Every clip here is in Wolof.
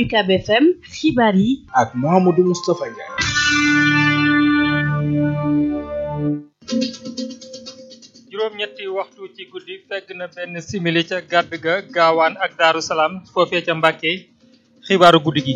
UCAB FM xibaar yi ak Mouhamadou Moustapha Ndiaye. juróom-ñetti waxtu ci guddi fegg na benn simili ca gàdd ga gaawaan ak daaru salaam foofee ca Mbàkke xibaaru guddi gi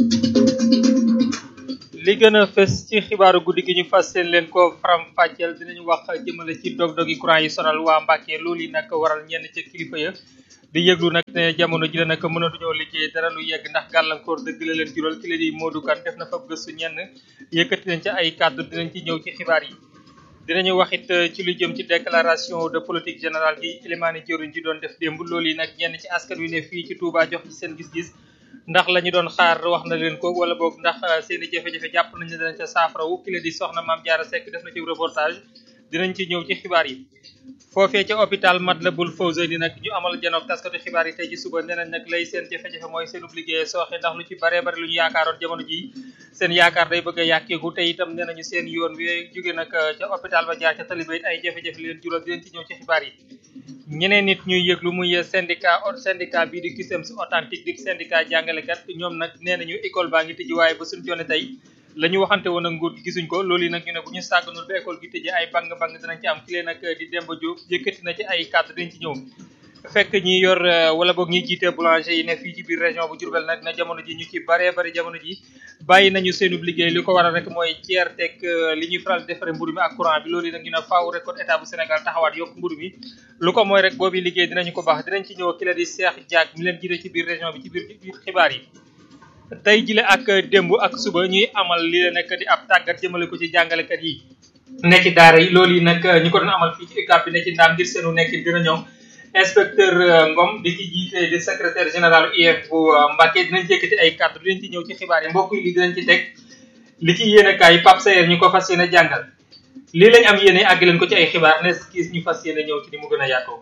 li gën a fës ci xibaaru guddi gi ñu fas seen leen ko faram fàcceel dinañu wax jëmale ci dog-dogi courant yi sonal waa Mbàkke loolu yi nag waral ñenn ca kilifa ya di yëglu nag ne jamono ji la nag mënatuñoo liggéey dara lu yegg ndax gàllankoor dëgg la leen jural ki la di Modou Kane def na fa gëstu ñenn yëkkati nañ ca ay kàddu dinañ ci ñëw ci xibaar yi dinañu wax it ci lu jëm ci déclaration de politique générale gi Elimane jëriñ ji doon def démb loolu yi nag ñenn ci askan wi ne fii ci Touba jox ci seen gis-gis ndax la ñu doon xaar wax na leen ko wala boog ndax seen i jafe-jafe jàpp nañ ne danañ ca saafarawu ki la di soxna Maam Jaara Seck def na ci reportage dinañ ci ñëw ci xibaar yi foofee ca hôpital Matlaboul Fawzeyni nag ñu amal janoog taskatu xibaar yi tey ci suba nee nañ nag lay seen jafe-jafe mooy seenub liggéey sooxe ndax lu ci baree bari lu ñu yaakaaroon jamono ji seen yaakaar day bëgg a yàkkeeku te itam nee nañu seen yoon wi jóge nag ca hôpital ba jaar ca taliba it ay jafe-jafe leen jural dinañ ci ñëw ci xibaar yi ñeneen nit ñuy yëglu muy syndicat syndicat bii di CUSEMS authentique di syndicat jàngalekat ñoom nag nee nañu école baa ngi tëji waaye ba suñ jonne tey la ñu waxante woon ak nguur gi gisuñ ko loolu yi nag ñu ne bu ñu sàgganul ba école gi tëjee ay bang-bang dinañ ci am ki leen nag di Demba Diop yëkkati na ci ay kàddu dañ ci ñëw fekk ñi yor wala boog ñi jiite boulanger yi ne fii ci biir région bu Diourbel nag na jamono ji ñu ci baree bari jamono ji bàyyi nañu seenub liggéey li ko waral rek mooy ceer teg li ñuy faral di defaree mburu mi ak courant bi loolu yi nag ñu ne faaw rek kon état bu Sénégal taxawaat yokk mburu mi lu ko mooy rek boobu liggéey dinañu ko baax dinañ ci ñëw ki la di Cheikh Diack mi leen jiite ci biir région bi ci biir xibaar yi tey jile ak démb ak suba ñuy amal li la nekk di ab tàggat jëmale ko ci jàngalekat yi ne ci daara yi loolu yi nag ñi ko doon amal fii ci UCAB bi ne ci ndaam ngir seenu nekk gën a ñoom inspecteur Ngom di ci jiite di secrétaire général UF bu Mbacké dinañ yëkkati ay kàddu dinañ ci ñëw ci xibaar yi mbokk yi li dinañ ci teg li ci yéene kaay Pape Sayer ñu ko fas yéene jàngal lii lañ am yéene àgg leen ko ci ay xibaar ne kiis ñu fas yéene ñëw ci ni mu gën a yaatoo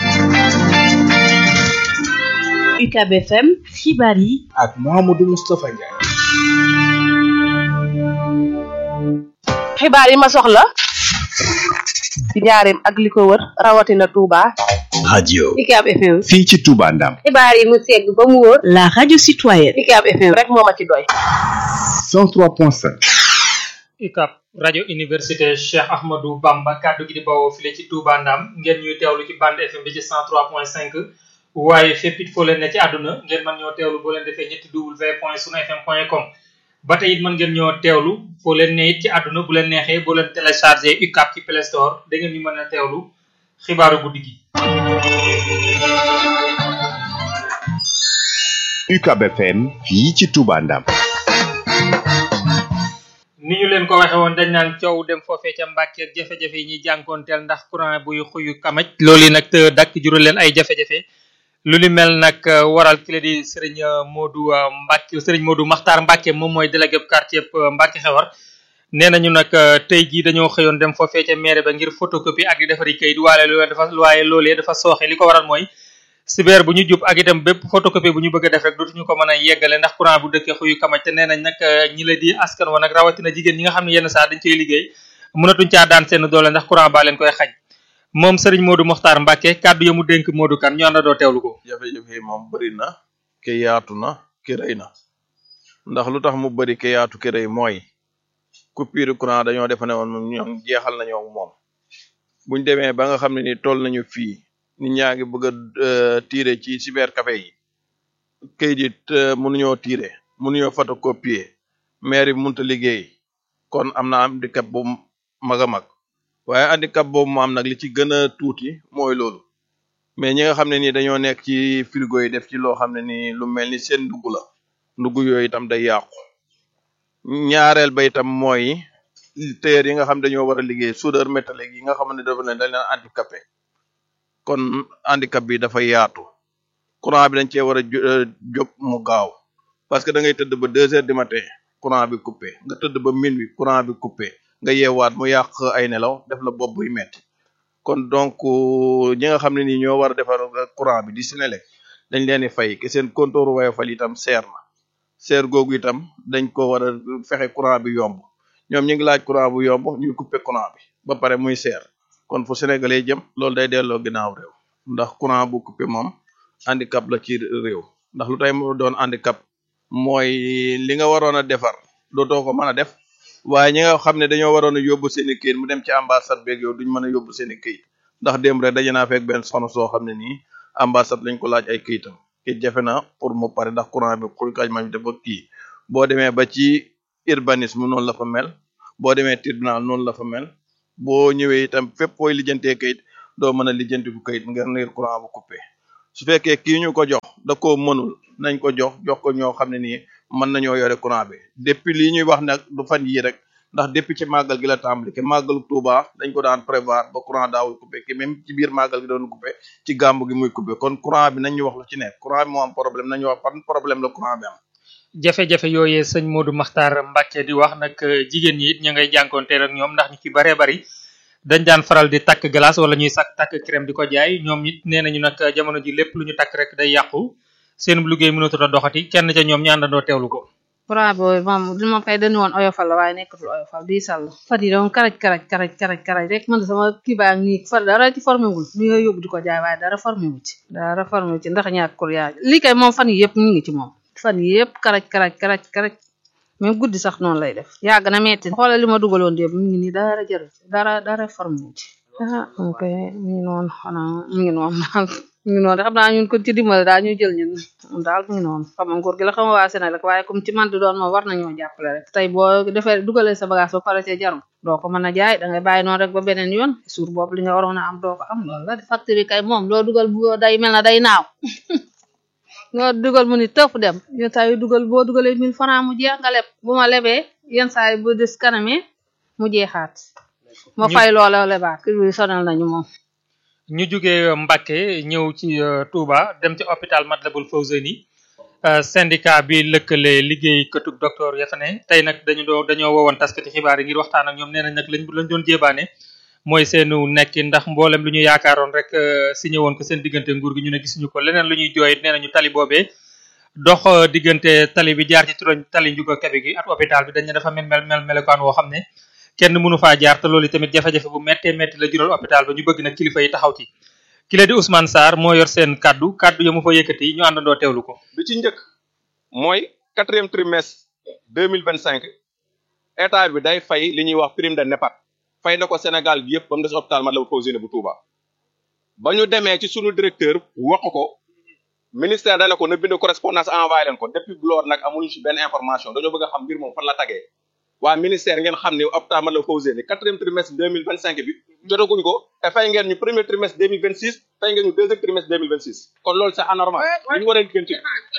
UCAB FM xibaar yi ak Mouhamadou Moustapha Ndiaye. xibaar yi ma soxla ci njaareem ak li ko wër rawatina Touba. radio UCAB FM. fii ci Touba Ndam xibaar yi mu segg ba mu wóor. la radio citoyenne UCAB FM rek moo ma ci doy. 103.5 UCAB rajo université Cheikh Ahmadou Bamba kàddu gi di bawoo file ci Touba Ndam ngeen ñuy teewlu ci bande FM bi ci 103.5 waaye fépp it foo leen ne ci àdduna ngeen mën ñoo teewlu boo leen defee ñetti w point sunu fm point com ba tey it mën ngeen ñoo teewlu foo leen ne it ci àdduna bu leen neexee boo leen téléchargé UCAB ci Play Store da ngeen ñu mën a teewlu xibaaru guddi gi. UCAB FM fii ci Touba Ndam ni ñu leen ko waxe woon dañ naan coow dem foofee ca Mbàkke ak jafe-jafe yi ñuy jànkoonteel ndax courant buy xuyu kamaj loolu yi nag dakk jural leen ay jafe-jafe lu ni mel nag waral ki la di sëriñ Modou Mbacke sëriñ Modou Makhtar Mbacke moom mooy délégué quartier Mbacke xewar nee nañu nag tey jii dañoo xëyoon dem foofee ca maire ba ngir photocopie ak di defari kayit waaye loolu dafa waaye loolee dafa sooxe li ko waral mooy sibeer bu ñu jub ak itam bépp photocopie bu ñu bëgg a def rek dootuñu ko mën a yeggale ndax courant bu dëkkee xuyu kamaj te nee nañ nag ñi la di askan wa nag rawatina jigéen ñi nga xam ne yenn saa dañ koy liggéey mënatuñ caa daan seen doole ndax courant baa leen koy xañ moom Serigne Modou Mokhtar Mbacke kàddu ya mu dénk Modou Kane ñu àndandoo teewlu ko. jafe-jafe yi moom bëri na ke yaatu na ke rëy na ndax lu tax mu bëri ke yaatu ke rëy mooy coupure courant dañoo defe ne woon ñoom jeexal nañoo moom buñ demee ba nga xam ne ni toll nañu fii nit ñaa ngi bëgg a tiire ci cybercafé yi kayit yi mënuñoo tiire mënuñoo photocopier maire bi mënta liggéey kon am na handicap bu mag a mag waaye handicap boobu mu am nag li ci gën a tuuti mooy loolu mais ñi nga xam ne nii dañoo nekk ci frigo yi def ci loo xam ne nii lu mel ni seen ndugg la ndugg yooyu itam day yàqu ñaareel ba itam mooy tailleur yi nga xam dañoo war a liggéey soudeur métallique yi nga xam ne dafa ne dañ leen handicapé kon handicap bi dafa yaatu courant bi dañ cee war a jóg mu gaaw parce que da ngay tëdd ba deux heures du matin courant bi coupé nga tëdd ba minuit courant bi coupé nga yeewaat mu yàq ay nelaw def la bopp buy metti kon donc ñi nga xam ne nii ñoo war a defar courant bi di Senelec dañ leen di fay ke seen compteur Woyofal itam seer na seer googu itam dañ ko war a fexe courant bi yomb ñoom ñu ngi laaj courant bu yomb ñuy couper courant bi ba pare muy seer kon fu sénégalais jëm loolu day delloo ginnaaw réew ndax courant bu coupé moom handicap la ci réew ndax lu tay mu doon handicap mooy li nga waroon a defar dootoo ko mën a def waaye ñi nga xam ne dañoo waroon a yóbbu seen i këyit mu dem ci ambassade beeg yow duñ mën a yóbbu seen i këyit ndax démb rek daje naa fekk benn soxna soo xam ne nii ambassade lañ ko laaj ay këyitam kayit jafe na pour mu pare ndax courant bi xuy kaj ma dafa kii boo demee ba ci urbanisme noonu la fa mel boo demee tribunal noonu la fa mel boo ñëwee itam fépp fooy lijjantee kayit doo mën a lijjanti ku kayit ngir ngir courant bu coupé su fekkee kii ñu ko jox da koo mënul nañ ko jox jox ko ñoo xam ne nii mën nañoo yore courant bi depuis lii ñuy wax nag du fan yii rek ndax depuis ci màggal gi la tàmbali ke màggalu Tuuba dañ ko daan prévoir ba courant daawul coupé ki même ci biir màggal gi doon coupé ci gàmmu gi muy coupé kon courant bi nañ ñu wax lu ci nekk courant bi moo am problème nañu wax fan problème la courant bi am jafe-jafe yooyee sëñ Modou Makhtar Mbacke di wax nag jigéen ñi it ñu ngay jànkonteel ak ñoom ndax ñu ci baree bari dañ daan faral di takk glace wala ñuy sakk takk crème di ko jaay ñoom it nee nañu nag jamono ji lépp lu ñu takk rek day yàqu seen liggéey mënatut a doxati kenn ca ñoom ñu àndandoo teewlu ko. courant bi moom li ma koy dañu woon oyofal la waaye nekkatul oyofal di sàll fat yi doon karaj karaj karaj karaj karaj rek man sama kii baa ngi fa dara ci formé wul mi nga yóbbu di ko jaay waaye dara formé wu ci dara formé wu ci ndax ñaak courant lii kay moom fan yi yëpp ñu ngi ci moom fan yi yëpp karaj karaj karaj karaj même guddi sax noonu lay def yàgg na metti xoolal li ma dugaloon démb mi ngi nii dara jërë dara dara formé wu ci ah ok mi ngi noonu xanaa mi ngi noonu daal mi ngi noonu xam naa ñun ko ci dimbale daal ñu jël ñun daal mi ngi noonu xam nga nguur gi la xam nga waa Sénégal rek waaye comme ci man di doon moom war nañoo jàppale rek tey boo defee dugalee sa bagage ba pare cee jarum doo ko mën a jaay da ngay bàyyi noonu rek ba beneen yoon suur boobu li nga waroon a am doo ko am loolu la facture yi kay moom loo dugal bu day mel na day naaw loo dugal mu ni tëf dem yenn saa yu dugal boo dugalee mille francs mu jeex nga leb bu ma lebee yenn saa yi bu des kanamee mu jeexaat ma fay loola lebaat kii bi sonal nañu moom ñu jógee Mbacke ñëw ci Touba dem ci hôpital Matlaboul Fawzeyni syndicat bi lëkkale liggéey këtug docteur ya fa ne tey nag dañu doo dañoo woowoon taskati xibaar yi ngir waxtaan ak ñoom nee nañ nag lañ lañ doon jébaane mooy seenu nekki ndax mboolem lu ñu yaakaaroon rek signé woon ko seen diggante nguur gi ñu ne gisuñu ko leneen lu ñuy jooyit nee nañu tali boobee dox diggante tali bi jaar ci turoñ tali njuga kabe gi ak hôpital bi dañ ne dafa mel mel mel melokaan woo xam ne kenn mënu faa jaar te loolu tamit jafe-jafe bu méttee métti la jural hôpital ba ñu bëgg nag kilifa yi taxaw ci ki la di Ousmane Sarr moo yor seen kaddu kaddu ya mu fa yëkkati ñu àndandoo teewlu ko bi ci njëkk mooy quatrième trimestre deux mille vingt cinq état bi day fay li ñuy wax prime de NEPAD fay na ko Sénégal bi yëpp ba mu des hôpital Matlaboul Fawzeyni bu Touba ba ñu demee ci sunu directeur wax ko ministère dana ko na bind correspondance envoyé leen ko depuis loolu nag amuñu ci benn information dañoo bëgg a xam mbir moom fan la tagee waa ministère ngeen xam ne hôpital Matlaboul Fawzeyni quatrième trimestre deux mille vingt cinq bi jotaguñ ko te fay ngeen ñu premier trimestre deux mille vingt six fay ngeen ñu deuxième trimestre deux mille vingt six kon loolu c'est anormal li ñu war a gën ci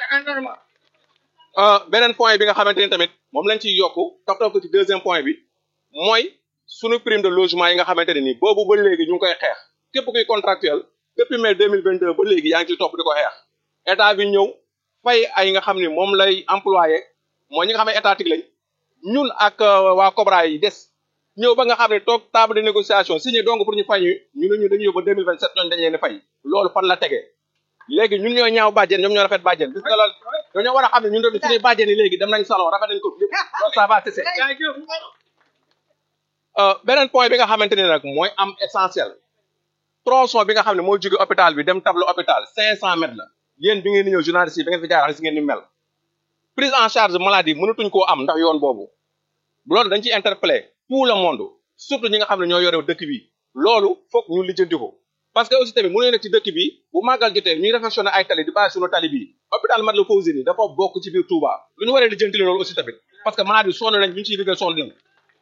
beneen point bi nga xamante ni tamit moom lañ ciy yokku toppatoo ko ci deuxième point bi mooy sunu prime de logement yi nga xamante ne nii boobu ba léegi ñu ngi koy xeex képp kuy contractuel depuis mai deux mille vingt deux ba léegi yaa ngi ciy topp di ko xeex état bi ñëw fay ay nga xam ni moom lay employé mooy ñi nga xam ne étatique lañ ñun ak waa Cobra yi des ñëw ba nga xam ne toog table de négociation signé donc pour ñu fay ñu ñu ne ñu dañuy yóbbu deux mille vingt sept ñooñu dañ leen di fay loolu fan la tegee léegi ñun ñoo ñaaw bàjjen ñoom ñoo rafet bàjjen gis nga loolu dañoo war a xam ne ñun tamit suñuy bàjjen yi léegi dem nañ salon rafet nañ ko lépp loolu ça va cesser beneen point bi nga xamante ne nag mooy am essentiel tronçon bi nga xam ne moo jóge hôpital bi dem tableau hôpital cinq cent mètres la yéen bi ngeen di ñëw journaliste yi bi ngeen fi jaar si ngeen di mel prise en charge maladie mënatuñ koo am ndax yoon boobu loolu dañ ci interpellé tout le monde surtout ñi nga xam ne ñoo yore dëkk bi loolu foog ñu lijjanti ko parce que aussi tamit mënuñu nekk ci dëkk bi bu màggal jotee ñuy réfectionné ay tali di bàyyi suñu tali bi hôpital Matlaboul Fawzeyni dafa bokk ci biir Touba lu ñu waree lijjanti loolu aussi tamit parce que malade yi sonn nañ ñu ngi ciy liggéey sonn nañ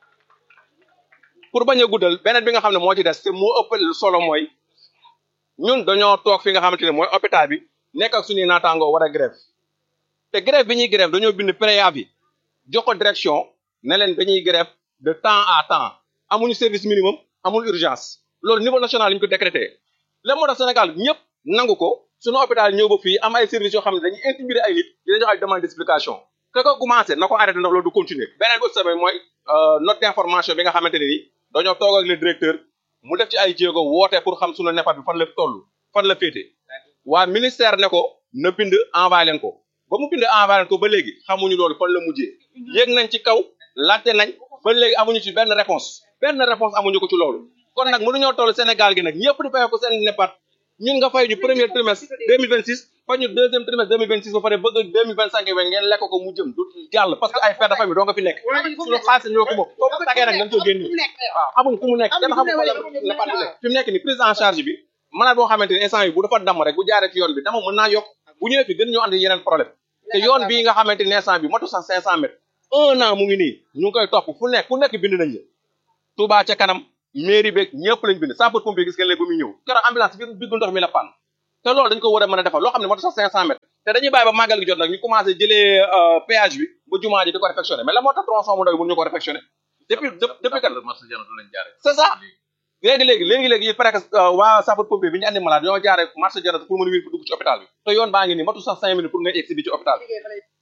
pour bañ a guddal beneen bi nga xam ne moo ci des te moo ëpp solo mooy ñun dañoo toog fi nga xamante ne mooy hôpital bi nekk ak suñuy naataangoo war a grève te grève bi ñuy grève dañoo bind préavis jox ko direction ne leen dañuy grève de temps à temps amuñu service minimum amul urgence loolu niveau national la ñu ko décrété la moo tax Sénégal ñëpp nangu ko suñu hôpital ñëw ba fii am ay services yoo xam ne dañuy intimider ay nit di leen jox ay demande d'explication que ko commencé na ko arrêté ndax loolu du continuer beneen bi aussi tamit mooy note d'information bi nga xamante ne ni dañoo toog ak le directeur mu def ci ay jéego woote pour xam suñu NEPAD bi fan la toll fan la féete waa ministère ne ko na bind envoyé leen ko ba mu bind envoyé leen ko ba léegi xamuñu loolu fan la mujjee yéeg nañ ci kaw laajte nañ ba léegi amuñu ci benn réponse benn réponse amuñu ko ci loolu kon nag mënuñoo toll Sénégal gi nag ñëpp di fay ko seen NEPAD ñun nga fay ñu premier trimestre 2026 fay ñu deuxième trimestre 2026 ba pare bëgg 2025 bi ngeen lekk ko mu jëm du jàll parce que ay père de famille doo nga fi nekk suñu xaalis ñoo ko bokk foofu tagee nag dañ ko génn waaw xamuñ fu mu nekk kenn xamul fa la la parti nekk fi mu nekk ni prise en charge bi malade boo xamante ni instant yi bu dafa damm rek bu jaaree ci yoon bi dama mën naa yokk bu ñëwee fi gën ñoo andi yeneen problème te yoon bii nga xamante ni instant bi motu sax 500 mètres un an mu ngi nii ñu ngi koy topp fu nekk fu nekk bind nañ la Touba ca kanam mairie beeg ñëpp lañ bind sapeur pompier gis ngeen léegi ba muy ñëw keroog ambulance bi biggu ndox mi la pann te loolu dañ ko war a mën a defal loo xam ne motu sax 500 mètres te dañuy bàyyi ba màggal gi jot nag ñu commencé jëlee péage bi ba jumaa ji di ko réfectionné mais la moo tax tronçon mu ndaw bi mënuñu ko réfectionné depuis depuis kan c'est ça léegi léegi léegi léegi il paraît que waa sapeur pompier bi ñu andi malade ñoo jaaree marché janat pour mën a wér dugg ci hôpital bi te yoon baa ngi nii matu sax cinq minutes pour nga egsi bi ci hôpital bi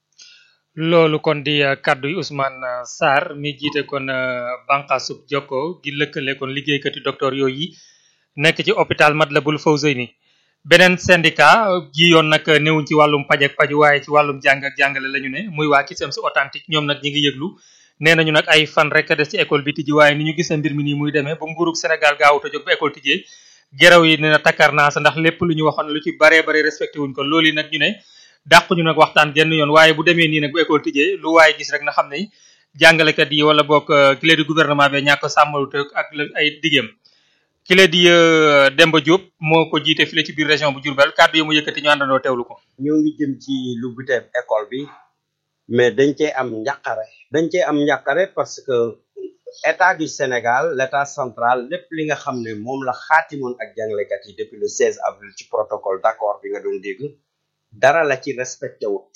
loolu kon di kaddu yi Ousmane Sarr mi jiite kon bànqaasub jokko gi lëkkale kon liggéeykati docteur yooyu yi nekk ci hôpital Matlaboul Fawzeyni beneen syndicat ji yoon nag newuñ ci wàllum paj ak paju waaye ci wàllum jàng ak jàngale la ñu ne muy waa Cusems authentique ñoom nag ñi ngi yëglu nee nañu nag ay fan rek a des ci école bi tijji waaye ni ñu gisee mbir mi nii muy demee ba nguurug Sénégal gaawut a jóg ba école tijjee geraw yi nee na takkar naa sa ndax lépp lu ñu waxoon lu ci baree bare respecté wuñ ko loolu yi nag ñu ne dàq ñu nag waxtaan genn yoon waaye bu demee nii nag bu école tijjee lu waaye gis rek na xam ne jàngalekat yi wala boog kile di gouvernement bi ñàkk sàmmalut ak ay diggéem kile di Demba Diop moo ko jiite file ci biir région bu Diourbel kàddu yi mu yëkkati ñu àndandoo teewlu ko ñoo ngi jëm ci lu buteeb école bi mais dañ cee am njàqare dañ cee am njàqare parce que état du Sénégal l'état central lépp li nga xam ne moom la xaatimoon ak jàngalekat yi depuis le 16 avril ci protocole d'accord bi nga doon dégg dara la ci respecté wut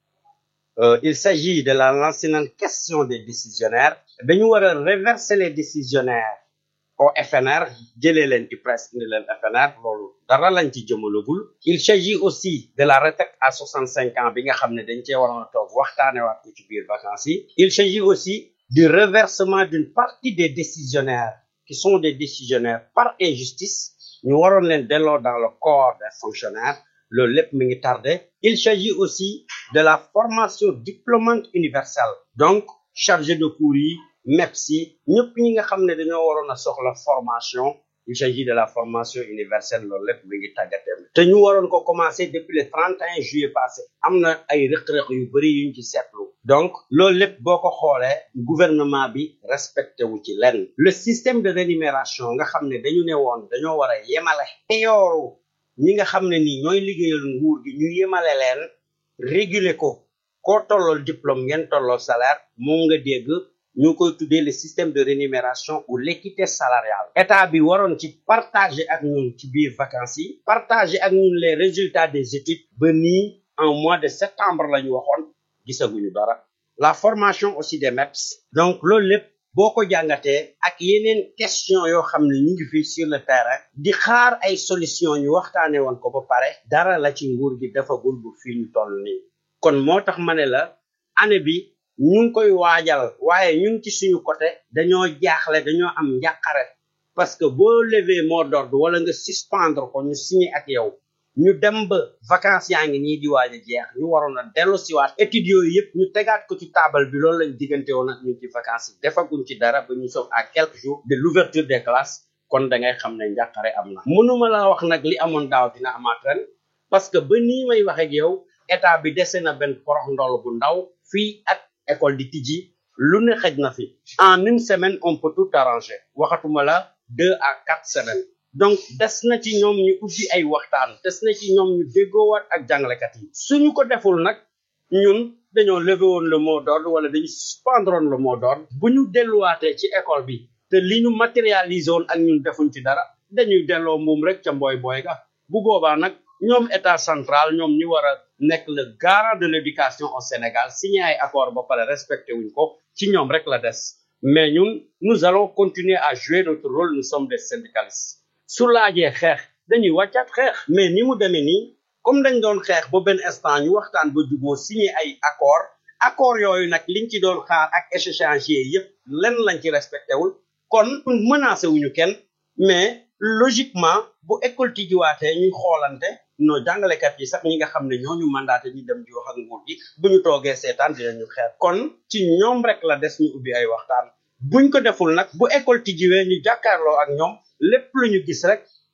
euh, il s'agit de la lancinante question des décisionnaires dañu war a reverser les décisionnaires au FNR jëlee leen ci presse indi leen FNR loolu dara lañ ci jëmalagul il s'agit aussi de la retraite à 65 ans bi nga xam ne dañ cee waroon a toog waxtaane waat ko ci biir vacances yi il s'agit aussi du reversement d'une partie des décisionnaires qui sont des décisionnaires par injustice ñu waroon leen delloo dans le corps des fonctionnaires loolu lépp mi ngi tardé il s'agit aussi de la formation diplômante universelle donc chargé de cours yi MEPS yi ñëpp ñi nga xam ne dañoo waroon a soxla formation il s'agit de la formation universelle loolu lépp mi ngi tàggateem te ñu waroon ko commencer depuis le 31 juillet passé am na ay rëq-rëq yu bëri yuñ ci seetlu donc loolu lépp boo ko xoolee gouvernement bi respecté wu ci lenn le système de rémunération nga xam ne dañu ne woon dañoo war a yemale yooru ñi nga xam ne nii ñooy liggéeyal nguur gi ñu yemale leen réguler ko koo tollool diplôme ngeen tollool salaire moom nga dégg ñu koy tuddee le système de rémunération ou l'équité salariale état bi waroon ci partager ak ñun ci biir vacances yi partager ak ñun les résultats des études ba nii en mois de septembre la ñu waxoon gisaguñu dara la formation aussi des MEPS donc loolu lépp boo ko jàngatee ak yeneen question yoo xam ne ñu ngi fii sur le terrain di xaar ay solution ñu waxtaane woon ko ba pare dara la ci nguur gi defagul bu fii ñu toll nii kon moo tax ma ne la année bi ñu ngi koy waajal waaye ñun ci suñu côté dañoo jaaxle dañoo am njàqare parce que boo lever mot d'ordre wala nga suspendre ko ñu signé ak yow ñu dem ba vacances yaa ngi nii di waaj a jeex ñu waroon a dellu siwaat études yooyu yëpp ñu tegaat ko ci taabal bi loolu lañ diggante woon ak ñun ci vacances yi defaguñ ci dara ba ñu soog à quelques jours de l'ouverture des classes kon da ngay xam ne njàqare am na mënuma la wax nag li amoon daaw dina amaat ren parce que ba nii may wax ak yow état bi dese na benn porox ndol bu ndaw fii ak école di tijji lu ne xëj na fi en une semaine on peut tout arranger waxatuma la deux à quatre semaines donc des na ci ñoom ñu ubbi ay waxtaan des na ci ñoom ñu déggoowaat ak jàngalekat yi suñu ko deful nag ñun dañoo lever woon le mot d'ordre wala dañu suspendre woon le mot d'ordre bu ñu delluwaatee ci école bi te li ñu matérialiser woon ak ñun defuñ ci dara dañuy delloo mbuum rek ca mbooy booy ga bu boobaa nag ñoom état central ñoom ñi war a nekk le garant de l'éducation au Sénégal signé ay accord ba pare respecté wuñ ko ci ñoom rek la des mais ñun nous allons continuer à jouer notre rôle nous sommes des syndicalistes su laajee xeex dañuy wàccaat xeex mais ni mu demee nii comme dañ doon xeex ba benn instant ñu waxtaan ba juboo signé ay accord accord yooyu nag liñ ci doon xaar ak échéancier yépp lenn lañ ci respecté wul kon menacé wuñu kenn mais logiquement bu école tijjiwaatee ñuy xoolante no jàngalekat yi sax ñi nga xam ne ñooñu mandaté ñu dem di wax ak nguur gi bu ñu toogee seetaan dinañu xeex kon ci ñoom rek la des ñu ubbi ay waxtaan buñ ko deful nag bu école tijjiwee ñu jàkkaarloo ak ñoom lépp lu ñu gis rek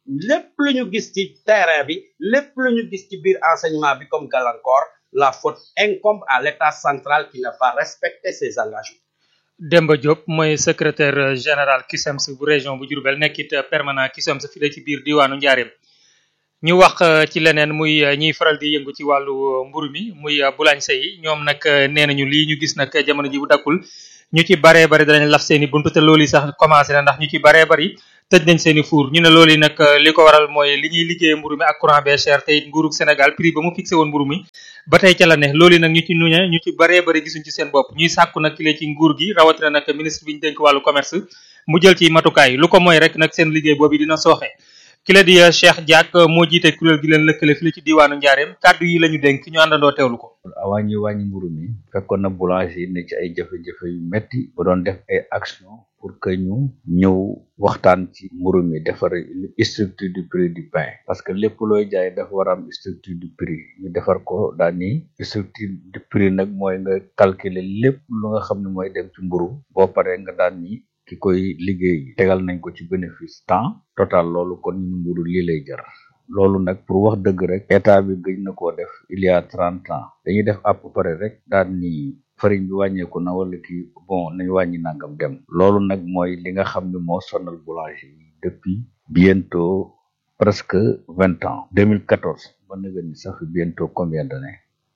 lépp lu ñu gis ci terrain bi lépp lu ñu gis ci biir enseignement bi comme gàllankoor la faute incombe à l'état central qui n'a pas respecté ses engagements Demba Diop mooy secrétaire général CUSEMS bu région bu Diourbel nekkit permanent CUSEMS fi la ci biir diwaanu Njaareem ñu wax ci leneen muy ñiy faral di yëngu ci wàllu mburu mi muy boulanger yi ñoom nag nee nañu lii ñu gis nag jamono ji bu dakkul ñu ci baree bari danañ laf seen i buntu te loolu yi sax commencé na ndax ñu ci baree bari tëj nañ seen i four ñu ne loolu yi nag li ko waral mooy li ñuy liggéeyee mburu mi ak courant bee cher te it nguurug Sénégal prix ba mu fixé woon mburu mi ba tey ca la ne loolu yi nag ñu ci nuñe ñu ci baree bari gisuñ ci seen bopp ñuy sàkku nag ki ci nguur gi rawatina nag ministre bi ñu dénk wàllu commerce mu jël ci matukaay lu ko mooy rek nag seen liggéey boobu dina sooxe ki la di Cheikh Diack moo jiite kuréel gi leen lëkkale fi la ci diwaanu Njaareem kàddu yi la ñu dénk ñu àndandoo teewlu ko avant ñuy wàññi mburu mi fekkoon na boulanger yi ne ci ay jafe-jafe yu metti ba doon def ay action pour que ñu ñëw waxtaan ci mburu mi defar structure du prix du pain parce que lépp looy jaay dafa war a am structure du prix ñu defar ko daal ni structure du prix nag mooy nga calculer lépp lu nga xam ne mooy dem ci mburu boo paree nga daan ni ki koy liggéey tegal nañ ko ci bénéfice temps total loolu kon ñu mburu lii lay jar loolu nag pour wax dëgg rek état bi gëj na koo def il y a trente ans dañuy def à peu près rek daan ni farine bi wàññeeku na wala kii bon nañu wàññi nangam dem loolu nag mooy li nga xam ne moo sonal boulanger yi depuis bientôt presque vingt ans 2014 ba nga ni ça fait bientôt combien d'années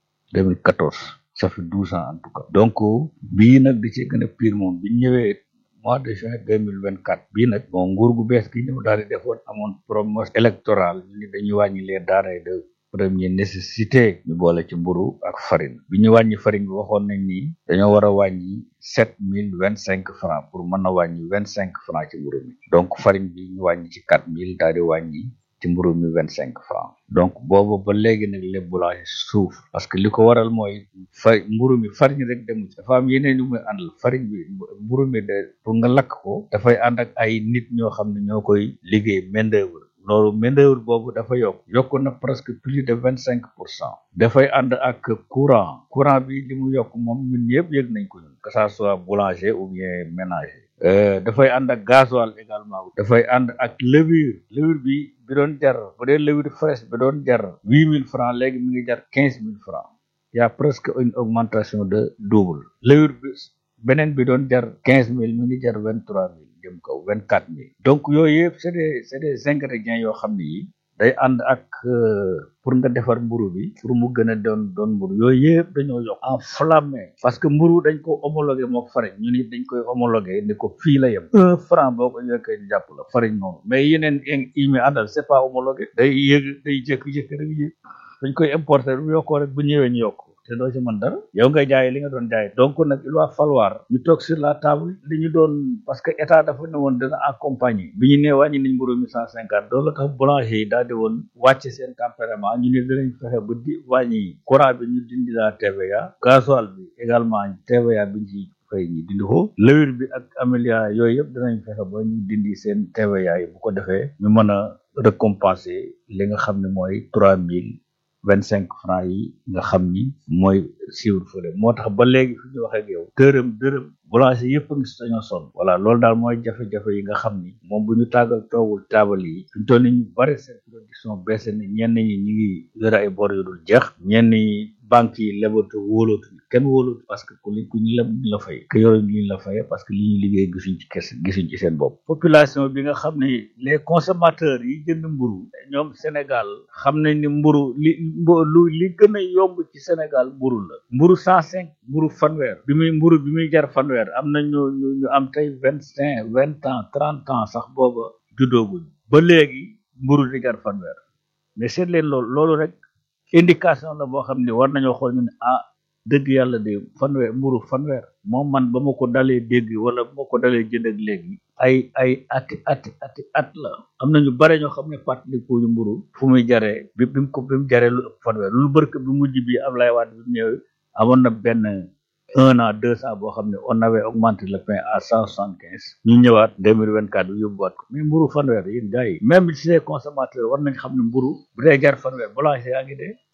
2014 ça fait douze ans en tout cas donc bii nag di ci gën a pire moom bi ñëwee mois de juin deux mille vingt quatre bii nag bon nguur gu bees gi ñëw daal di defoon amoon promesse électorale ni dañuy wàññi les denrées de première nécessité ñu boole ci mburu ak farine bi ñu wàññi farine bi waxoon nañ ni dañoo war a wàññi sept mille vingt cinq francs pour mën a wàññi vingt cinq francs ci mburu mi donc farine bi ñu wàññi ci quatre mille daal di wàññi ci mburu mi vingt cinq francs donc boobu ba léegi nag les boulangers suuf parce que li ko waral mooy fa mburu mi farine rek demul dafa am yeneen yu muy àndal farine bi mburu mi de pour nga lakk ko dafay ànd ak ay nit ñoo xam ne ñoo koy liggéey main d'œuvre loolu main d'œuvre boobu dafa yokk yokk na presque plus de vingt cinq pour cent dafay ànd ak courant courant bi li mu yokk moom ñun ñëpp yëg nañ ko ñun que ça soit boulanger ou bien ménager dafay ànd ak gasoil également dafay ànd ak levure levure bi bi doon jar bu dee levure fraîche bi doon jar huit mille francs léegi mi ngi jar quinze mille francs y a presque une augmentation de double levure bi beneen bi doon jar quinze mille mi ngi jar vingt trois mille jëm kaw vingt quatre mille donc yooyu yëpp c'est des c'est des ingrédients yoo xam ne yi day ànd ak pour nga defar mburu bi pour mu gën a doon doon mburu yooyu yëpp dañoo yokk enflammé parce que mburu dañ ko homologué mook farine ñu ni dañ koy homologué ni ko fii la yem un franc boo ko yokkee ñu jàpp la farine noonu mais yeneen yi mi àndal c'est pas homologué day yëg day jékki-jékki rek yëg dañ koy importer bu yokkoo rek bu ñëwee ñu yokk te doo ci mën dara yow ngay jaay li nga doon jaay donc nag il va falloir ñu toog sur la table li ñu doon parce que état dafa ne woon dina accompagner bi ñu nee wàññi nañ mburu mi cent cinquante loolu tax boulanger yi daal di woon wàcce seen tempérament ñu ne dinañ fexe ba di wàññi courant bi ñu dindi la TVA gasoil bi également TVA bi ñu ci fay ñi dindi ko lewir bi ak amélia yooyu yëpp dinañ fexe ba ñu dindi seen TVA yi bu ko defee ñu mën a récompenser li nga xam ne mooy trois mille vingt cinq francs yi nga xam ni mooy siiwul fële moo tax ba léegi fi ñu wax ak yow dërëm dërëm boulanger yëpp a ngi si dañoo sonn voilà loolu daal mooy jafe-jafe yi nga xam ni moom bu ñu tàggal toogul taabal yi fi ñu toll ni ñu bari seen production baissé na ñenn ñi ñu ngi yore ay bor yu dul jeex ñenn ñi banque yi lebatu wóolootu kenn wóolootu parce que ku li ku ñu leb ñu la fay que yore ñu la fay parce que li ñuy liggéey gisuñ ci kes gisuñ ci seen bopp population bi nga xam ne les consommateurs yi jënd mburu ñoom Sénégal xam nañ ni mburu li lu li gën a yomb ci Sénégal mburu la mburu cent cinq mburu fanweer bi muy mburu bi muy jar fanweer am na ñu ñu ñu am tey vingt cinq vingt ans trente ans sax booba juddooguñ ba léegi mburu di jar fanweer mais seet leen loolu loolu rek indication la boo xam ne war nañoo xool ñu ne ah dëgg yàlla de fanweer mburu fanweer moom man ba ma ko dalee dégg wala ba ma ko dalee jënd ak léegi ay ay ati ati ati at la am na ñu bare ñoo xam ne fàttaliku ñu mburu fu muy jaree bi bi mu ko bi mu jaree lu ëpp fanweer lu bërk bi mujj bi Ablaye Wade bi mu ñëwee amoon na benn un an deux ans boo xam ne on avait augmenté le pain à cent soixante quinze ñu ñëwaat deux mille vingt quatre bi yóbbuwaat ko mais mburu fanweer yéen gars yi même si les consommateurs war nañ xam ne mburu bu dee jar fanweer boulanger yaa ngi dee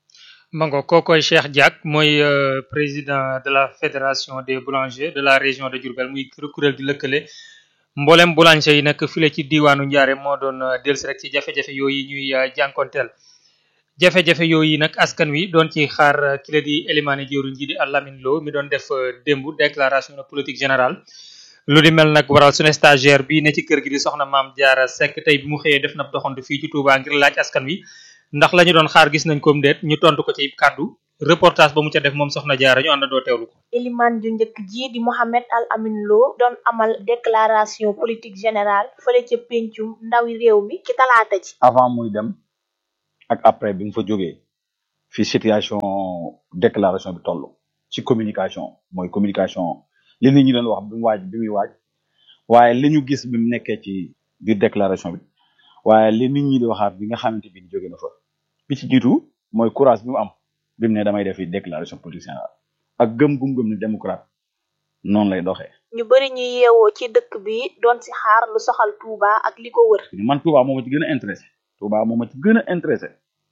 mango kookoy Cheikh Diack mooy président de la fédération des boulangers de la région de Diourbel muy kuréel gi lëkkale mboolem boulanger yi nag file ci diwaanu Ndiarème moo doon dellusi rek ci jafe-jafe yooyu ñuy jànkonteel jafe-jafe yooyu nag askan wi doon ci xaar ki la di Elimane jëwriñ ji di Lamine Lo mi doon def démb déclaration de politique générale lu di mel nag waral sunu stagiaire bi ne ci kër gi di soxna maam Diarra Seck tey bi mu xëyee def na doxantu fii ci Touba ngir laaj askan wi ndax la ñu doon xaar gis nañ ko déet ñu tontu ko ci kàddu reportage ba mu ca def moom soxna Diarra ñu àndandoo teewlu ko. Eliman ju njëkk ji di Mohamed Al Amin Lo doon amal déclaration politique générale fële ca pencum ndawi réew mi ci talaata ji. avant muy dem ak après bi mu fa jógee fi situation déclaration bi toll ci communication mooy communication li nit ñi doon wax bi mu waaj bi muy waaj waaye li ñu gis bi mu nekkee ci biir déclaration bi waaye li nit ñi di waxaat bi nga xamante bi jóge na fa bi ci jiitu mooy courage bi mu am bi mu ne damay defi déclaration politique générale ak gëm gum gëm ne démocrate noonu lay doxee. ñu bari ñu yeewoo ci dëkk bi doon si xaar lu soxal Touba ak li ko wër. man Touba moo ma ci gën a intéressé Touba moo ma ci gën a intéressé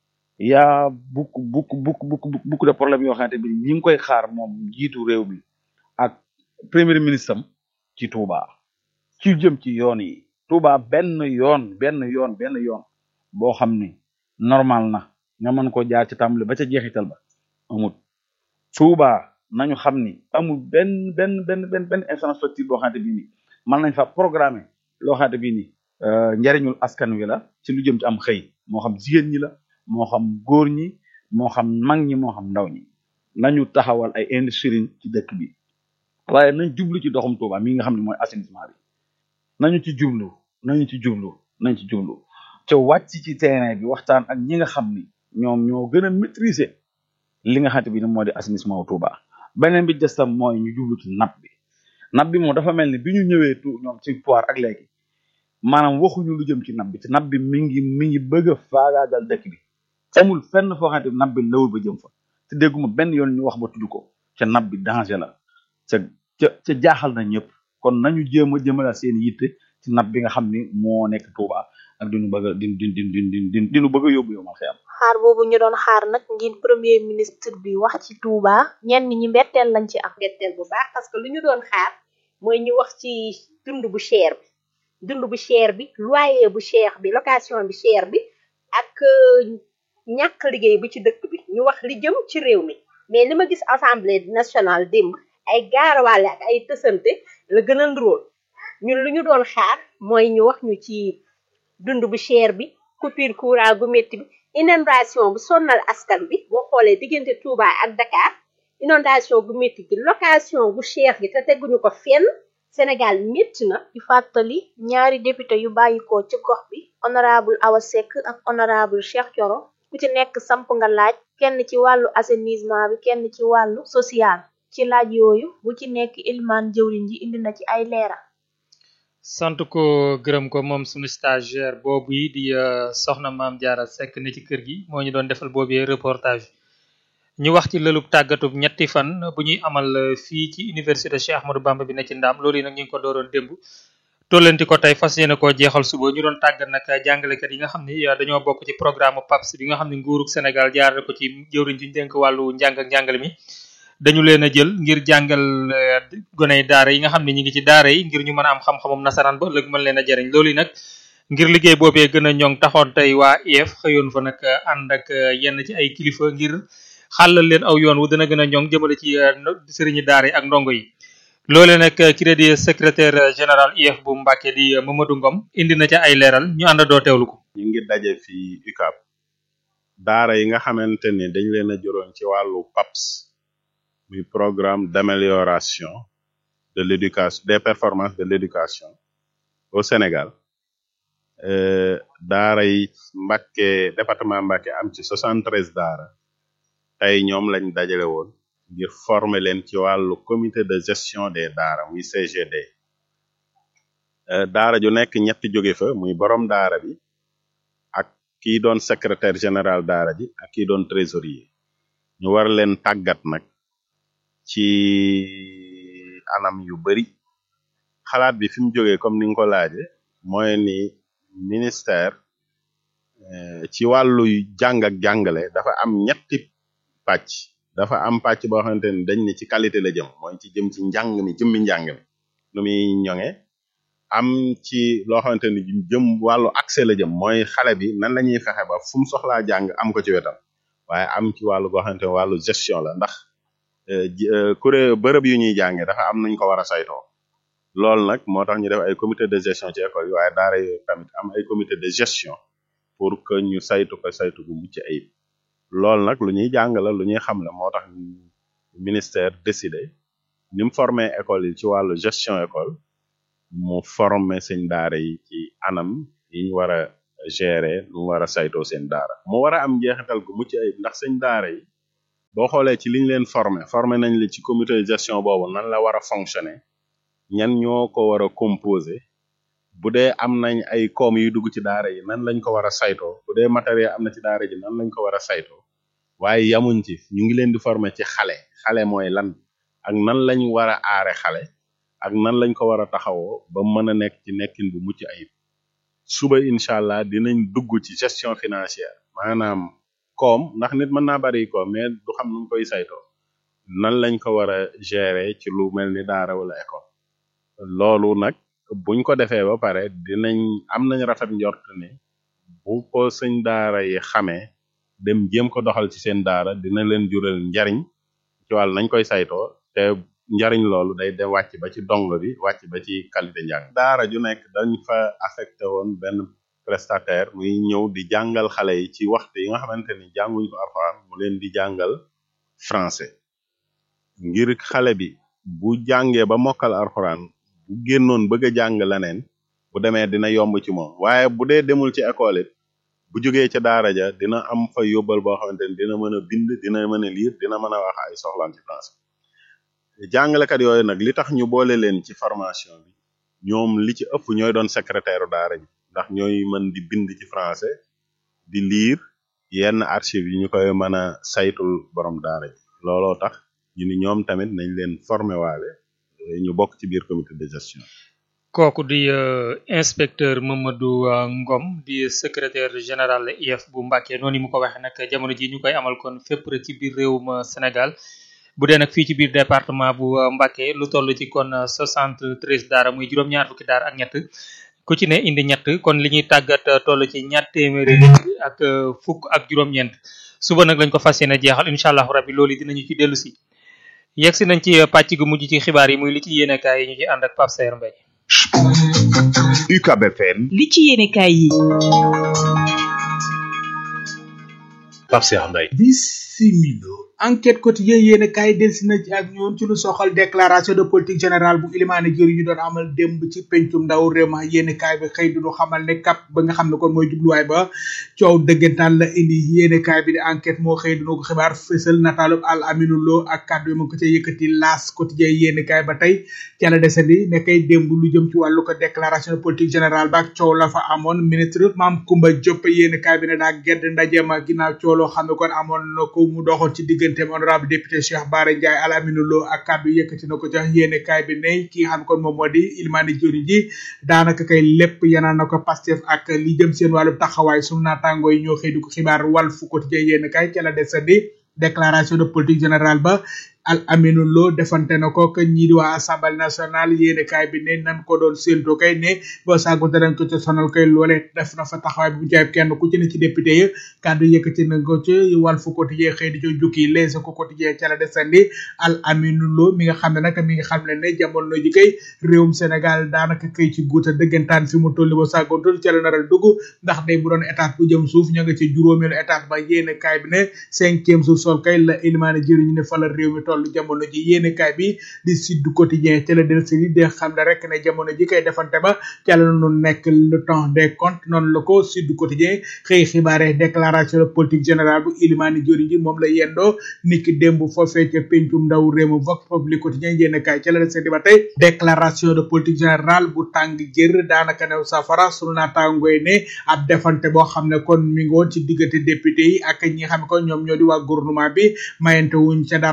y a beaucoup beaucoup beaucoup beaucoup beaucoup de problèmes yoo xamante bi ñi ngi koy xaar moom jiitu réew mi ak premier ministre am ci Touba ci jëm ci yoon yi Touba benn yoon benn yoon benn yoon boo xam ni normal na nga mën ko jaar ci tàmbali ba ca jeexital ba amul Touba nañu xam ni amul benn benn benn benn benn infrastructure boo xamante bii nii mën nañ fa programmer loo xamante bii nii njariñul askan wi la ci lu jëm ci am xëy moo xam jigéen ñi la moo xam góor ñi moo xam mag ñi moo xam ndaw ñi nañu taxawal ay industrie ci dëkk bi waaye nañ jublu ci doxum Touba mi nga xam ne mooy assainissement bi nañu ci jublu nañu ci jublu nañ ci jublu te wàcc ci terrain bi waxtaan ak ñi nga xam ni ñoom ñoo gën a maîtriser li nga xamante bi ne moo di assainissement wu Touba beneen bi des tam mooy ñu jublu ci napp bi napp bi moom dafa mel ni bi ñu ñëwee tu ñoom ci pouvoir ak léegi maanaam waxuñu lu jëm ci napp bi te napp bi mi ngi mi ngi bëgg a faagaagal dëkk bi amul fenn foo xamante bi napp bi lawul ba jëm fa te dégguma benn yoon ñu wax ba tudd ko ca napp bi danger la ca ca ca jaaxal na ñëpp kon nañu jéem a jëmala seen yitte ci napp bi nga xam ni moo nekk Touba ak dinu bëgg a din din din din din din dinu bëgg a yóbbu yow ma xëyam xaar boobu ñu doon xaar nag ngir premier ministre bi wax ci Touba ñenn ñi mbetteel lañ ci am mbetteel bu baax parce que lu ñu doon xaar mooy ñu wax ci dund bu cher bi dund bu cher bi loyer bu cher bi location bi cher bi ak ñàkk liggéey bi ci dëkk bi ñu wax li jëm ci réew mi mais li ma gis assemblée nationale démb ay gaarawaale ak ay tësante la gën a ndróol ñun lu ñu doon xaar mooy ñu wax ñu ci dund bu cher bi coupure courant gu métti bi inondation bu sonnal askan bi boo xoolee diggante Touba ak Dakar inondation gu métti gi location gu cher gi te teguñu ko fenn Sénégal métti na di fàttali ñaari député yu bàyyikoo ci gox bi honorable Awa Seck ak honorable Cheikh Thioro ku ci nekk samp nga laaj kenn ci wàllu assainissement bi kenn ci wàllu social ci laaj yooyu bu ci nekk Ilimaan jëwriñ ji indi na ci ay leeral sant ko gërëm ko moom sunu stagiaire boobu yi di soxna maam Diarra Seck ne ci kër gi moo ñu doon defal boobu reportage ñu wax ci lëlub tàggatub ñetti fan bu ñuy amal fii ci université Cheikh Ahmadou Bamba bi ne ci ndaam loolu yi nag ñu ngi ko dooroon démb tollanti ko tey fas yéene koo jeexal suba ñu doon tàggat nag jàngalekat yi nga xam ni dañoo bokk ci programme PAPS bi nga xam ne nguurug Sénégal jaarale ko ci jëwriñ ci dénk wàllu njàng ak njàngale mi dañu leen a jël ngir jàngal goney daara yi nga xam ne ñi ngi ci daara yi ngir ñu mën a am xam-xamum nasaraan ba ëllëg mën leen a jariñ loolu yi nag ngir liggéey boobee gën a ñoŋ taxoon tey waa IEF xëyoon fa nag ànd ak yenn ci ay kilifa ngir xàllal leen aw yoon wu dana gën a ñoŋ jëmale ci sëriñi daara yi ak ndongo yi loole nag ki di secrétaire général IEF bu Mbàkke di Mamadou Ngom indi na ca ay leeral ñu ànd doo teewlu ko ñu ngi daje fii UCAB daara yi nga xamante ni dañ leen a joroon ci wàllu PAPS muy programme d'amélioration de l'éducation des performances de l'éducation au Sénégal daara yi Mbàkke département Mbàkke am ci 73 daara tey ñoom lañ dajale woon ngir former leen ci wàllu comité de gestion des daara muy CGD daara ju nekk ñetti jóge fa muy borom daara bi ak kii doon secrétaire général daara ji ak kii doon trésorier ñu war leen tàggat nag ci anam yu bari xalaat bi fi mu jógee comme ni nga ko laaje mooy ni ministère ci wàllu jàng ak jàngale dafa am ñetti pàcc dafa am pàcc boo xamante ni dañ ne ci qualité la jëm mooy ci jëm ci njàng mi jëmmi njàng mi nu muy ñoŋe am ci loo xamante ni jëm wàllu accès la jëm mooy xale bi nan la ñuy fexe ba fu mu soxlaa jàng am ko ci wetam waaye am ci wàllu goo xamante ni wàllu gestion la ndax kuré bërëb yu ñuy jàngee dafa am nañ ko war a saytoo loolu nag moo tax ñu def ay comité de gestion ci école yi waaye daara yi tamit am ay comité de gestion pour que ñu saytu ko saytu gu mucc ayib loolu nag lu ñuy jàng la lu ñuy xam la moo tax ministère décidé ni mu formé école yi ci wàllu gestion école mu formé seen daara yi ci anam yi ñu war a gérer nu mu war a saytoo seen daara mu war a am njeexital gu mucc ayib ndax seen daara yi boo xoolee ci liñ leen formé formé nañ la ci comité de gestion boobu nan la war a fonctionner ñan ñoo ko war a composé bu dee am nañ ay koom yu dugg ci daara yi nan lañ ko war a saytoo bu dee matériel am na ci daara ji nan lañ ko war a saytoo waaye yamuñ ci ñu ngi leen di former ci xale xale mooy lan ak nan lañ war a aare xale ak nan lañ ko war a taxawoo ba mën a nekk ci nekkin bu mucc ayib suba incha allah dinañ dugg ci gestion financière maanaam koom ndax nit mën naa bari koom mais du xam nu mu koy saytoo nan lañ ko war a gérer ci lu mel ni daara wala école loolu nag buñ ko defee ba pare dinañ am nañ rafet njort ne bu ko sëñ daara yi xamee dem jéem ko doxal ci seen daara dina leen jural njariñ ci wàll nañ koy saytoo te njariñ loolu day dem wàcc ba ci dong bi wàcc ba ci qualité njàng daara ju nekk dañ fa affecté woon benn prestataire muy ñëw di jàngal xale yi ci waxtu yi nga xamante ni jànguñ ko alxuraan mu leen di jàngal français ngir xale bi bu jàngee ba mokkal alxuraan bu génnoon bëgg a jàng leneen bu demee dina yomb ci moom waaye bu dee demul ci école it bu jógee ca daara ja dina am fa yóbbal boo xamante ni dina mën a bind dina mën a lire dina mën a wax ay soxlaam ci français jàngalekat yooyu nag li tax ñu boole leen ci formation bi ñoom li ci ëpp ñooy doon secrétaire daara ji ndax ñooy mën di bind ci français di lire yenn archive yi ñu koy mën a saytul borom daara ji looloo tax ñu ni ñoom tamit nañ leen formé waale ñu bokk ci biir comité de gestion kooku di inspecteur Mamadou Ngom di secrétaire général IEF bu Mbacké noonu mu ko waxee nag jamono ji ñu koy amal kon fépp rek ci biir réewum Sénégal bu dee nag fii ci biir département bu Mbacké lu toll ci kon 73 daara muy juróom-ñaar fukki daara ak ñett ku ci ne indi ñett kon li ñuy tàggat toll ci ñaar téeméeri nit ak fukk ak juróom-ñeent suba nag lañ ko fas yéene jeexal incha allahu rabbi loolu dinañu ci dellu si yegg si nañ ci pàcc gu mujj ci xibaar yi muy li ci yéenekaay yi ñu ci ànd ak Pape Sayer Mbaye UCAB FM li ci yéenekaay yi Pape Sayer Mbaye bisimilo enquête quotidien yéen a kaay delsi na ci ak ñoon ci lu soxal déclaration de politique générale bu ilimaane jëri ñu doon amal démb ci pencum ndaw réew ma yéen a kaay bi xëy du xamal ne cap ba nga xam ne kon mooy jubluwaay ba coow dëggantaan la indi yéen a kaay bi di enquête moo xëy duna ko xibaar fësal nataalub al aminu lo ak kàddu yi ma ko ca yëkkati laas quotidien yéen a kaay ba tey ca la desandi ne kay démb lu jëm ci wàllu ko déclaration de politique générale ba ak coow la fa amoon ministre Mame Coumba Diop yéen a kaay bi ne daa gedd ndaje ma ginnaaw coow loo xam ne kon amoon na ko mu doxoon ci diggante honorable député Cheikh Bara Ndiaye Al Aminu Lo ak kàddu yëkkati na ko ca yéene kaay bi ne ki nga xam kon moom moo di Ilmani Jori ji daanaka kay lépp yanaan na ko Pastef ak li jëm seen wàllu taxawaay sunu naataangoo yi ñoo xëy di ko xibaar Walf Quotidien yéene kaay ca la desandi déclaration de politique générale ba al aminu lo defante na ko que ñii di waa assemblée nationale yéene kaay bi ne nan ko doon séentu kay ne boo saago danañ ko ca sonal kay loole def na fa taxawaay bu jaay kenn ku ci ne ci député yi kàddu yëkkati na ko ci Walf Quotidien xëy di co jukki Les Échos quotidien ca la desandi al aminu lo mi nga xam ne nag mi nga xam ne ne jamono ji kay réewum Sénégal daanaka kay ci guuta dëggantaan fi mu tolli ba saagontul ca la naral dugg ndax day bu doon état bu jëm suuf ña nga ci juróomeelu état ba yéene kaay bi ne cinquième suuf sol kay la ilimaane jëriñu ne fa la réew mi toll jamono ji yéene kaay bi di Sud Quotidien ca la del si de xam ne rek ne jamono ji kay defante ba ca la nu nekk le temps des comptes noonu la ko Sud Quotidien xëy xibaare déclaration de politique générale bu ilimaani jori ji moom la yendoo niki démb foofee ca pencum ndaw réew mi Vox Populi Quotidien yéene kaay ca la del si ba tey déclaration de politique générale bu tàng jër daanaka new safara sunu naataangoy ne ab defante boo xam ne kon mi ngi woon ci diggante député yi ak ñi nga xam ne kon ñoom ñoo di waa gouvernement bi mayante wuñ ca dara yéene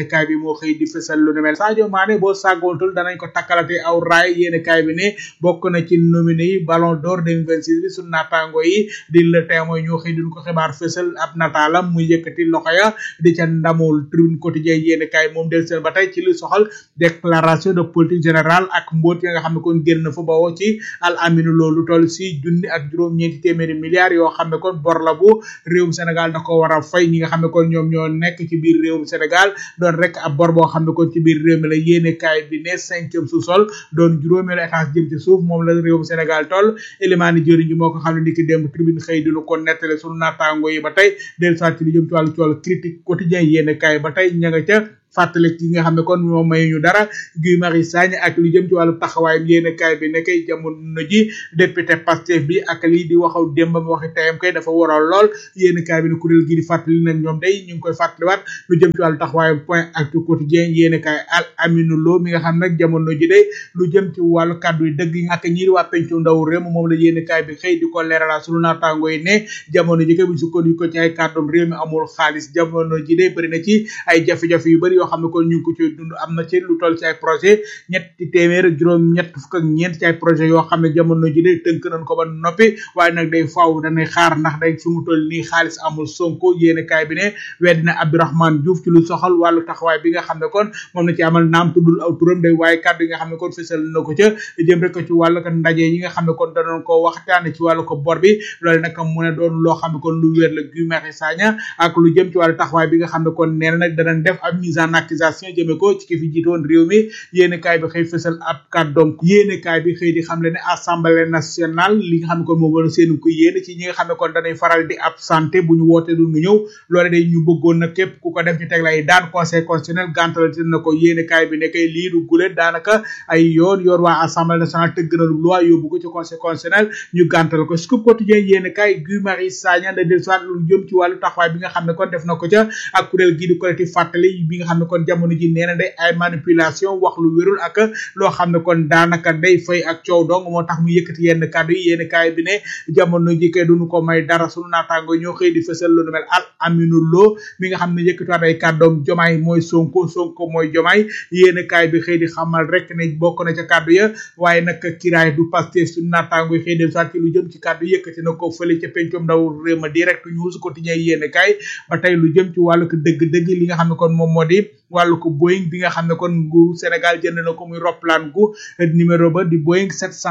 yéene kaay bi moo xëy di fësal lu ne mel Sadio Mané boo sàggoontul danañ ko takkalate aw raay yéene kaay bi ne bokk na ci nominé yi Ballon d'Or 2026 bi suñu naataango yi di le témoin ñoo xëy duñ ko xibaar fësal ab nataalam muy yëkkati loxo ya di ca ndamul tribune quotidien yéene kaay moom del seen ba tey ci li soxal déclaration de politique générale ak mbóot ya nga xam ne kon génn fa bawoo ci al aminu loolu toll si junni ak juróom-ñeenti téeméeri milliards yoo xam ne kon bor la bu réewum Sénégal da ko war a fay ñi nga xam ne kon ñoom ñoo nekk ci biir réewum Sénégal doon rek ab bor boo xam ne kon ci biir réew mi la yéene kaay bi ne cinquième sous-sol doon juróomeelu étage jëm ci suuf moom la réewum Sénégal toll élimaani jëriñ ji moo ko xam ne ni ki démb tribune xëy dinu ko nettale sunu naataango yi ba tey del soit ci li jëm ci wàllu cool critique quotidien yéene kaay ba tey ña nga ca fàttali ki nga xam ne kon moom may ñu dara Guy Marius Sagna ak lu jëm ci wàllu taxawaayam yéen kaay bi nekkay jamono ji député Pastef bi ak lii di waxaw démbam waxi tayam kay dafa waral lool yéen kaay bi ne kuréel gi di fàttali nag ñoom day ñu ngi koy fàttaliwaat lu jëm ci wàllu taxawaayam point actu quotidien yéen kaay al aminu lo mi nga xam nag jamono ji day lu jëm ci wàllu kàddu yi dëgg yi ak ñi di waa pencu ndaw réew moom la yéen kaay bi xëy di ko leeralal sunu naataango yi ne jamono ji kay bu sukkandiku ci ay kàddoom réew mi amul xaalis jamono ji day bëri na ci ay jafe-jafe yu bëri yoo xam ne kon ñu ngi ko ci dund am na ci lu toll ci ay projet ñetti téeméer ak juróom ñett fukk ak ñeent ci ay projet yoo xam ne jamono ji day tënk nañ ko ba noppi waaye nag day faaw danay xaar ndax day fi mu toll nii xaalis amul sonko yéene kaay bi ne weddi na Abdourahmane Diouf ci lu soxal wàllu taxawaay bi nga xam ne kon moom na ci amal naam tuddul aw turam day waaye kàddu yi nga xam ne kon fësal na ko ca jëm rek ci wàllu ko ndaje yi nga xam ne kon danoon ko waxtaane ci wàllu ko bor bi loolu nag mu ne doon loo xam ne kon lu wér la Guy Marius Sagna ak lu jëm ci wàllu taxawaay bi nga xam ne kon nee na nag danañ def ab mise en accusation jëme ko ci ki fi jiitoon réew mi yéene kaay bi xëy fësal ab kàddoom yéene kaay bi xëy di xam le ne assemblée nationale li nga xam ne kon moom wala seenu ko yéene ci ñi nga xam ne kon danay faral di absenté bu ñu woote du ñu ñëw loole day ñu bëggoon na képp ku ko def ñu teg lay daan conseil constitutionnel gàntal na ko yéene kaay bi nekkay lii du gulet daanaka ay yoon yoon waa assemblée nationale tëgg na lu loi yóbbu ko ci conseil constitutionnel ñu gàntal ko scoop quotidien yéene kaay Guy Marius Sagna da del soit lu jëm ci wàllu taxawaay bi nga xam ne kon def na ko ca ak kuréel gii di collectif fàttali bi nga xam ne kon jamono ji nee na day ay manipulation wax lu wérul ak loo xam ne kon daanaka day fay ak coow dong moo tax mu yëkkati yenn kàddu yi yenn kaay bi ne jamono ji kay duñu ko may dara sunu naataango ñoo xëy di fësal lu nu mel al aminu loo mi nga xam ne yëkkatiwaat ay kàddoom jomaay mooy sonko sonko mooy jomaay yéen kaay bi xëy di xamal rek ne bokk na ca kàddu ya waaye nag kiraay du Pastef sunu naataango yi xëy del soit ci lu jëm ci kàddu yëkkati na ko fële ca pencom ndaw réew ma direct news quotidien yéen kaay ba tey lu jëm ci wàllu ko dëgg-dëgg li nga xam ne kon moom moo di wàllu ko Boeing bi nga xam ne kon nguuru Sénégal jënd na ko muy roplaan gu numéro ba di Boeing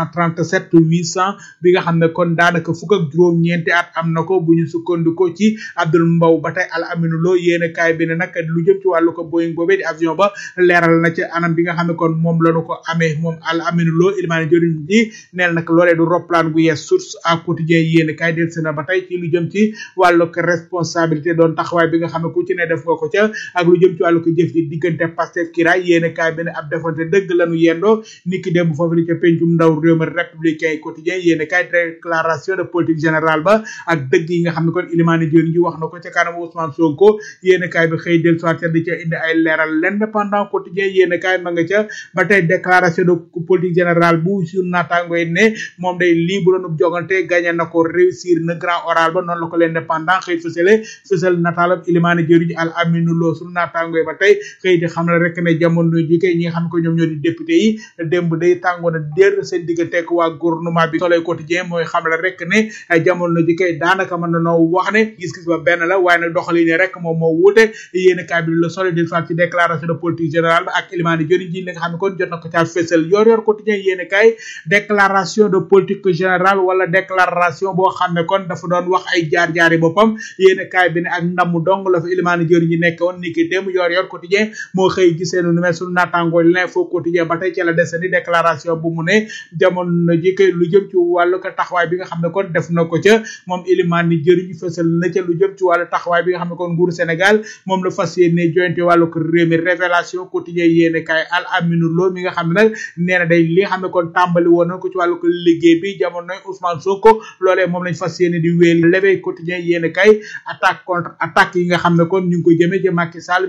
737 800 bi nga xam ne kon daanaka fukk ak juróom-ñeenti at am na ko bu ñu sukkandikoo ci Abdul Mbaw ba tey al aminu loo yéene kaay bi ne nag lu jëm ci wàllu ko Boeing boobee di avion ba leeral na ci anam bi nga xam ne kon moom lañu ko amee moom al aminu loo ilmaani jëriñ ji neel nag loolee du roplaan gu yees source à quotidien yéene kaay del na ba tey ci lu jëm ci wàllu ko responsabilité doon taxawaay bi nga xam ne ku ci ne def nga ko ca ak lu jëm ci wàllu ko jëf ji diggante Pastef kiraay yéene kaay bi ne ab defante dëgg lañu yendoo niki démb foofu li ca pencum ndaw réew mi républicain quotidien yéene kaay déclaration de politique générale ba ak dëgg yi nga xam ne kon Ilimani Dione ji wax na ko ca kanam Ousmane Sonko yéene kaay bi xëy del soit ca di ca indi ay leeral l'indépendant quotidien yéene kaay ma nga ca ba tey déclaration de politique générale bu sur naataango yi ne moom day lii bu doon jogante gagné na ko réussir na grand oral ba noonu la ko l'indépendant xëy fësale fësal nataalam Ilimani Dione ji al aminu loo sur naataango yi ba tey xëy di xam la rek ne jamono ji kay ñi nga xam ne ko ñoom ñoo di député yi démb day tàngoon a dér seen diggante ak waa gouvernement bi soleil quotidien mooy xam la rek ne jamono ji kay daanaka mën na noo wax ne gis-gis ba benn la waaye nag doxali ne rek moom moo wuute yéen kaay bi le soleil del soit ci déclaration de politique générale ba ak Ilimani Dione ji li nga xam ne kon jot na ko caa fësal yor yor quotidien yéen kaay déclaration de politique générale wala déclaration boo xam ne kon dafa doon wax ay jaar-jaari boppam yéen kaay bi ne ak ndamu dong la fa Ilimani Dione ji nekk woon ni ki démb yor yor quotidien moo xëy gisee nu mel sunu naataangoo l'info quotidien ba tey ci la desani déclaration bu mu ne jamono ji kay lu jëm ci wàllu ko taxawaay bi nga xam ne kon def na ko ca moom Ilimani jëriñ fësal na ca lu jëm ci wàllu taxawaay bi nga xam ne kon nguuru Sénégal moom la fas yéene jointe wàllu ko réew mi révélation quotidien yéene kaay al aminu loo mi nga xam ne nag nee na day li nga xam ne kon tàmbali woon na ko ci wàllu ko liggéey bi jamonoy Ousmane Sonko loolee moom lañ fas yéene di wéel l'éveil quotidien yéene kaay attaque contre attaque yi nga xam ne kon ñu ngi koy jëmee ci Macky Sall mi jiite woon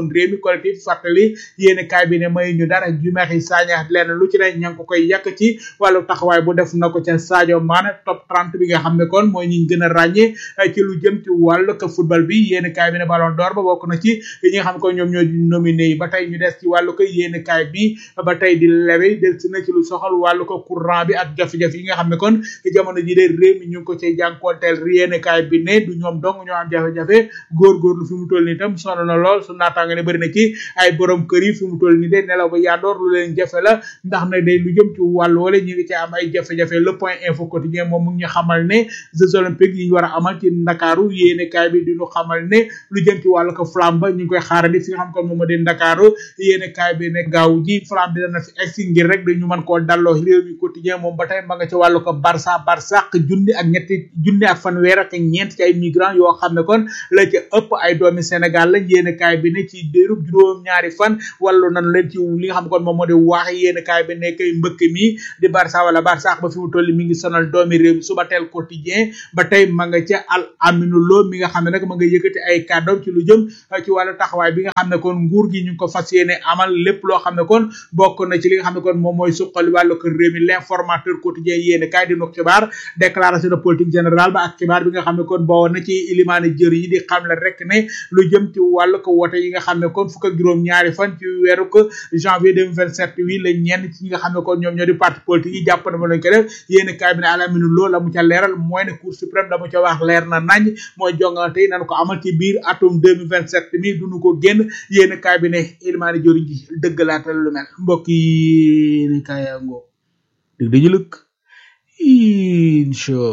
woon réew mi collectif fàttali yéene kaay bi ne may ñu dara ju maxi Sagna lenn lu ci ne ña ngi ko koy yàq ci wàllu taxawaay bu def na ko ca Sadio Mané top 30 bi nga xam ne kon mooy ñi gën a ràññee ci lu jëm ci wàllu ko football bi yéene kaay bi ne ballon d'or ba bokk na ci ñi nga xam ne kon ñoom ñoo nominé yi ba tey ñu des ci wàllu ko yéene kaay bi ba tey di lewe del si na ci lu soxal wàllu ko courant bi ak jafe-jafe yi nga xam ne kon jamono ji de réew mi ñu ngi ko cay jànkoonteel yéene kaay bi ne du ñoom dong ñoo am jafe-jafe góorgóorlu fi mu toll nii tam sonn na lool su naataanga ne bëri na ci ay borom kër yi fi mu toll nii de nelaw ba yandoor lu leen jafe la ndax na day lu jëm ci wàllu wala ñu ngi ci am ay jafe-jafe le point info quotidien moom mu ngi ñu xamal ne jeux olympiques yi ñu war a amal ci ndakaaru yéene kaay bi di ñu xamal ne lu jëm ci wàllu ko flamme ba ñu ngi koy xaarandi fi nga xam kon moom moo di ndakaaru yéene kaay bi ne gaaw ji flamme bi dana fi egsi ngir rek dañu mën koo dalloo réew mi quotidien moom ba tey ma nga ci wàllu ko barça barça junni ak ñetti junni ak fanweer ak ñeent ci ay migrants yoo xam ne kon la ca ëpp ay doomi Sénégal lañ yéene kaay bi ne ci déerub juróom ñaari fan wàllu nan leen ci li nga xam kon moom moo di waax yéene kaay bi ne kay mbëkk mi di barça wala barça ba fi mu toll mi ngi sonal doomi réew mi suba teel quotidien ba tey ma nga ca al aminu loo mi nga xam ne nag ma nga yëkkati ay kàddoom ci lu jëm ci wàllu taxawaay bi nga xam ne kon nguur gi ñu ngi ko fas yéene amal lépp loo xam ne kon bokk na ci li nga xam ne kon moom mooy suqali wàllu ko réew mi l'informateur quotidien yéene kaay di nu xibaar déclaration de politique générale ba ak xibaar bi nga xam ne kon boo na ci ilimaane jër yi di xam la rek ne lu jëm ci wàllu ko wote yi nga xam ne kon fukk ak juróom ñaari fan ci weeru ko janvier 2027 wi la ñenn ci ñi nga xam ne kon ñoom ñoo di parti politique yi jàpp na ma lañ ko def yéene kaay bi ne alaminu loo la mu ca leeral mooy ne cour suprême la mu ca wax leer na nañ mooy jongante yi nañu ko amal ci biir atum 2027 mi duñu ko génn yéene kaay bi ne ilimaane jër ji dëggalaatal lu mel mbokk yi ne kaay yaa ngoo dëgg dañu lëkk incha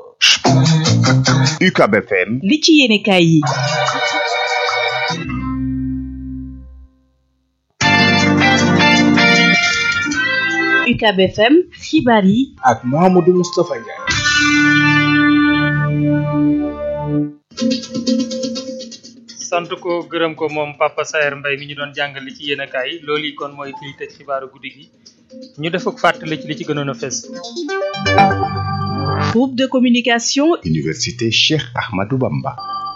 UCAB FM li ci yéene kaay yi UCAB FM xibaar yi ak Mouhamadou Moustapha Ndiaye sant ko gërëm ko moom Papa Saer Mbaye mi ñu doon jàngal li ci yéen kaay loolu yi kon mooy fii tëj xibaaru guddi gi ñu def ak fàttali ci li ci gënoon a fes groupe de communication Université Cheikh Ahmadou Bamba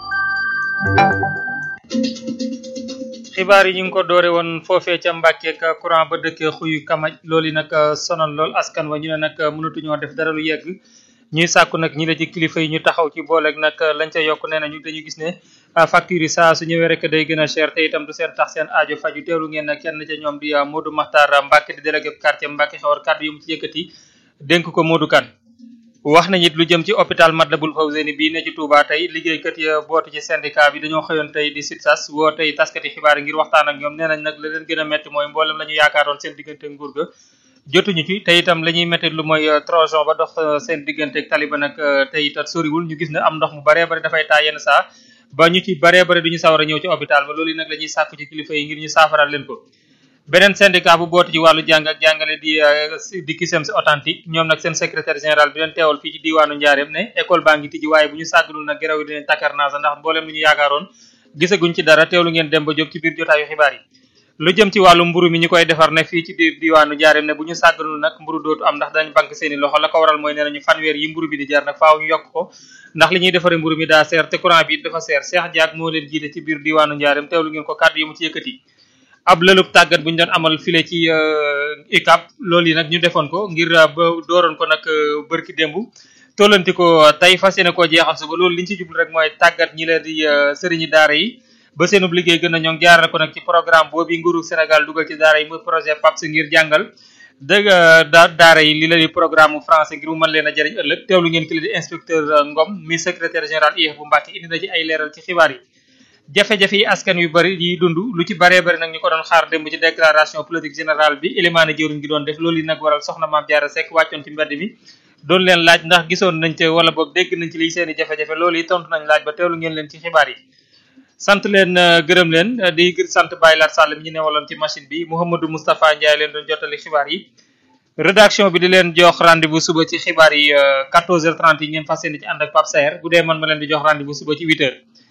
xibaar yi ñu ngi ko doore woon foofee ca Mbàkke ak courant ba dëkkee xuyu kamaj loolu yi nag sonal lool askan wa ñu ne nag mënatuñoo def dara lu yegg ñuy sàkku nag ñi la ci kilifa yi ñu taxaw ci booleeg nag lañ ca yokk nee nañu dañu gis ne facture yi saa su ñëwee rek day gën a cher te itam du seen tax seen aajo faju teewlu ngeen kenn ca ñoom di Modou Makhtar Mbacke di délégué quartier Mbacke xewar kàddu yu mu ci yëkkati dénk ko Modou Kane wax nañ it lu jëm ci hôpital Matlaboul Fawzeyni bii ne ci Touba tey liggéeykat ya bootu ci syndicat bi dañoo xëyoon tey di SUTSAS woo tey taskati xibaar ngir waxtaan ak ñoom nee nañ nag la leen gën a metti mooy mboolem la ñu yaakaaroon seen diggante nguur ga jotuñu ci te itam la ñuy métti lu mooy trojon ba dox seen diggante ak taliba nag te itam soriwul ñu gis ne am ndox mu baree bari dafay taa yenn saa ba ñu ci baree bari duñu sawar a ñëw ci hôpital ba loolu nag la ñuy sàkku ci kilifa yi ngir ñu saafaral leen ko beneen syndicat bu bootu ci wàllu jàng ak jàngale di di Cusems authentique ñoom nag seen secrétaire général bi leen teewal fii ci diwaanu Njaareem ne école baa ngi tijji waaye bu ñu sàggalul nag geraw yi dinañ takkar naasa ndax mboolem lu ñu yaakaaroon gisaguñ ci dara teewlu ngeen dem ba jóg ci biir jotaayu xibaar yi lu jëm ci wàllu mburu mi ñu koy defar ne fii ci biir diwaanu Njaareem ne bu ñu sàggalul nag mburu dootu am ndax dañ bank seeni loxo la ko waral mooy nee nañu fanweer yi mburu bi di jar nag faaw ñu yokk ko ndax li ñuy defaree mburu mi daa seer te courant bi dafa seer Cheikh Diak moo leen jiite ci biir diwaanu Njaareem teewlu ngeen ko kàddu yu mu ci yëkkati ab lëlub tàggat bu ñu doon amal file ci ICAP loolu yi nag ñu defoon ko ngir ba dooroon ko nag bërki démb tollanti ko tey fas yéene koo jeexal suba loolu li ñu ci jublu rek mooy tàggat ñi leen di sëriñi daara yi ba seenub liggéey gën a ñoŋ jaarale ko nag ci programme boobu nguuru Sénégal dugal ci daara yi muy projet PAPS ngir jàngal dëgg da daara yi li la di programme français ngir mu mën leen a jëriñ ëllëg teewlu ngeen ki la di inspecteur Ngom mi secrétaire général IEF bu Mbàkke indi na ci ay leeral ci xibaar yi jafe-jafe yi askan yu bari yi dund lu ci baree bari nag ñu ko doon xaar démb ci déclaration politique générale bi élimaane jëruñ gi doon def loolu yi nag waral soxna Maam Jaara Seck wàccoon ci mbedd mi doon leen laaj ndax gisoon nañ ca wala boog dégg nañ ci liy seeni jafe-jafe loolu yi tontu nañ laaj ba teewlu ngeen leen ci xibaar yi sant leen gërëm leen di gër sant Baye Lat Sall mi ñu newaloon ci machine bi Mouhamadou Moustapha Ndiaye leen doon jottali xibaar yi rédaction bi di leen jox rendez-vous suba ci xibaar yi 14h30 yi ngeen fas yéene ci ànd ak Pape Saer bu dee man ma leen di jox rendez-vous suba ci 8h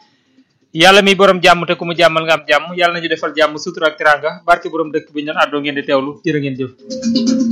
yàlla mi borom jàmm te ku mu jàmmal nga am jàmm yàlla nañu defal jàmm sutura ak tiranga barke borom dëkk bi ñu doon àddoo ngeen di teewlu jërë ngeen jëf